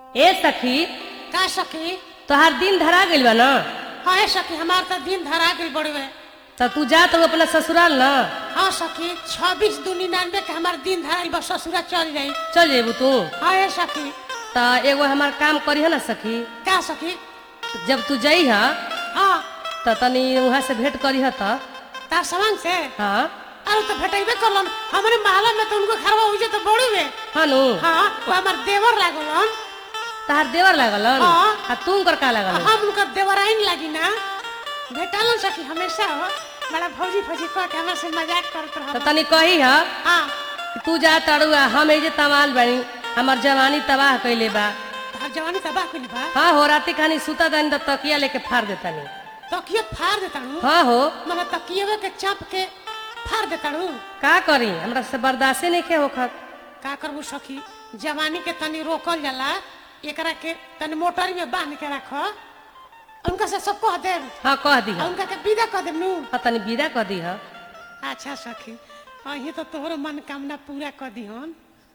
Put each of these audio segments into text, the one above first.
ए सखी का सखी तोहार दिन धरा गइल बा न हाँ ए सखी हमार तो दिन धरा गई बड़वे त तू जा तो अपना ससुराल न हाँ सखी छब्बीस दू निन्यानवे के हमार दिन धराइल बा ससुरा चल जाई चल जेबू तू हाँ ए सखी त एगो हमार काम करिह न सखी का सखी जब तू जइह हाँ त तनी वहाँ से भेंट करिह त तार सामान से हाँ अरे तो भेटेबे करलन हमारे महला में तो उनको घरवा हुई तो बड़ी वे हाँ नु हाँ वो हमार देवर लागलन तहार देवर लागलन हाँ। आ तू कर का लागल हम उनका देवराइन लागी ना भेटालन सखी हमेशा हो बड़ा भौजी फौजी कह के हमारे से मजाक करत त रह तनी कही ह हाँ कि तू जा तड़ुआ हम एजे तमाल बनी हमार जवानी तबाह कइले बा तोहर जवानी तबाह कइली बा हाँ हो राती खानी सुता दानी त तकिया लेके फाड़ देतानी तकिए फाड़ देता हूँ हाँ हो मने तकिए के चाप के फाड़ देता हूँ का करी हमरा से बर्दाश्ते नहीं के होखत का करबू सखी जवानी के तनी रोकल जाला एकरा के तनी मोटर में बांध के रख उनका से सब कह देब हाँ कह दी आ उनका के विदा कह देब नू हाँ तनी विदा कह दी अच्छा सखी अही तो तोहरो मनोकामना पूरा कर दिहन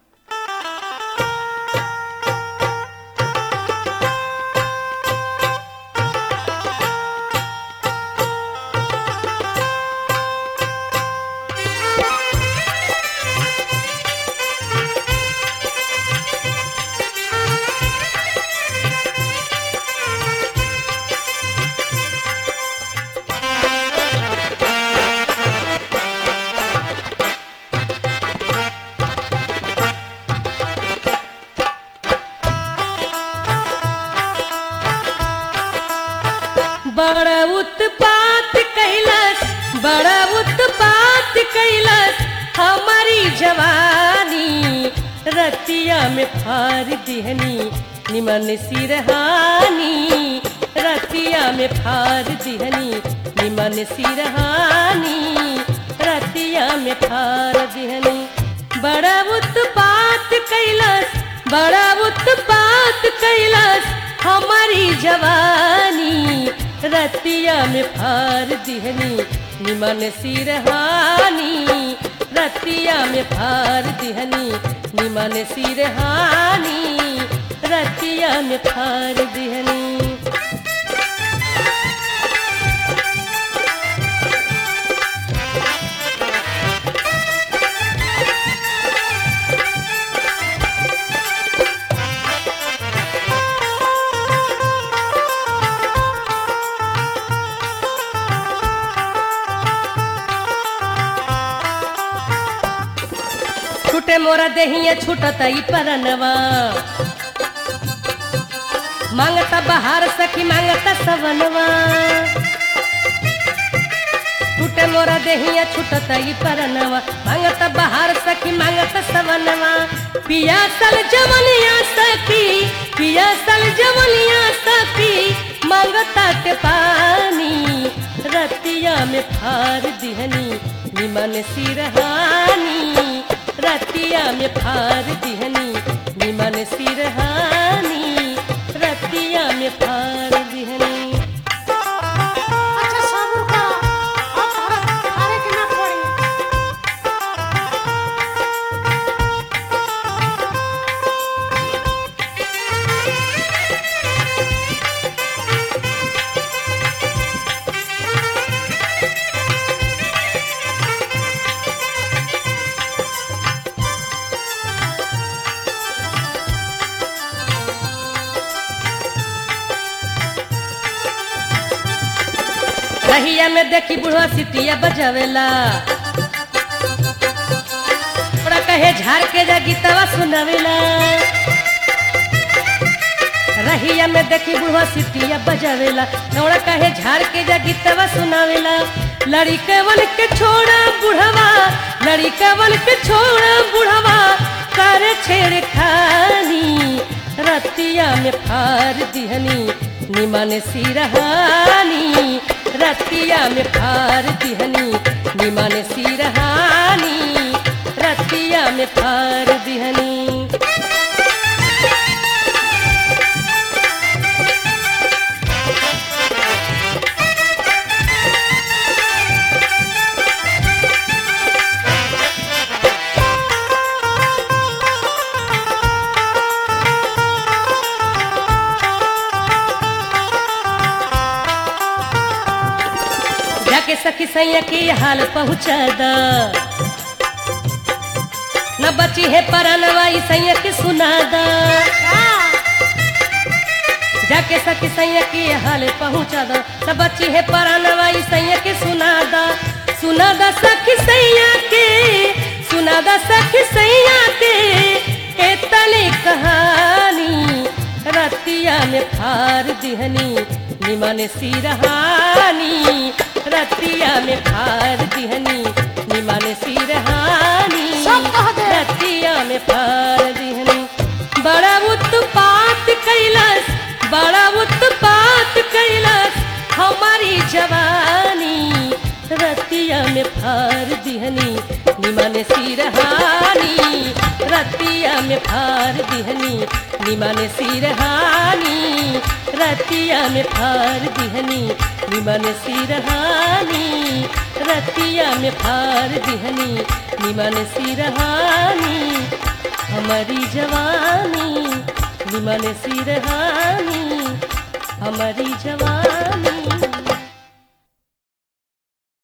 बड़ा उत्पात कैलस बड़ा उत्पात कैलस हमारी जवानी रतिया में फार दिहनी निमन सिरहानी रतिया में फार दिहनी निमन सिरहानी रतिया में फार दिहनी बड़ा उत्पात कैलस बड़ा उत्पात कैलस हमारी जवानी रतिया में फार दिहनी निमन सिरहानी रतिया में फार दिहनी निमन सिरहानी रतिया में फार दिहनी छूटे मोरा देहिया छूटत ई परनवा मांगता बहार सखी मांगता सवनवा छूटे मोरा देहिया छूटत ई परनवा मांगता बहार सखी मांगता सवनवा पिया सल जवनिया सखी पिया सल जवनिया सखी मांगता ते पानी रतिया में फार दिहनी निमन सिरहानी रतिया में फार दिहनी निमन सिरहानी रतिया में फार दिहनी अच्छा सब्र करो अब तोहरा हारे के ना पड़ी रहिया में देखी बुढ़वा सिटिया बजावेला ओरा कहे झाड़ के जा गीतवा सुनावेला रहिया में देखी बुढ़वा सिटिया बजावेला ओरा कहे झाड़ के जा गीतवा सुनावेला लड़िकवन के छोड़ा बुढ़वा लड़िकवन के छोड़ा बुढ़वा कर छेड़ खानी रतिया में फार दिहनी निमन सिरहानी रतिया में फार दिहनी निमन सिरहानी रतिया में फार दिहनी जाके सखी सैया के हाल पहुँचा द न बची है परनवा ई सैया के सुना द जाके सखी सैया के हाल पहुँचा द न बची है परनवा ई सैया के सुना द सुना द सखी सैया के सुना द सखी सैया के एतने कहानी रतिया में फार दिहनी निमन सिरहानी रतिया में फार दिहनी निमन सिरहानी सब कह दे। रतिया में फार दिहनी बड़ा उत्पात कैलस बड़ा उत्पात कैलस हमारी जवानी रतिया में फार दिहनी निमन सिरहानी रतिया में फार दिहनी निमन सिरहानी रतिया में फार दिहनी निमन सिरहानी रतिया में फार दिहनी निमन सिरहानी हमारी जवानी निमन सिरहानी हमारी जवानी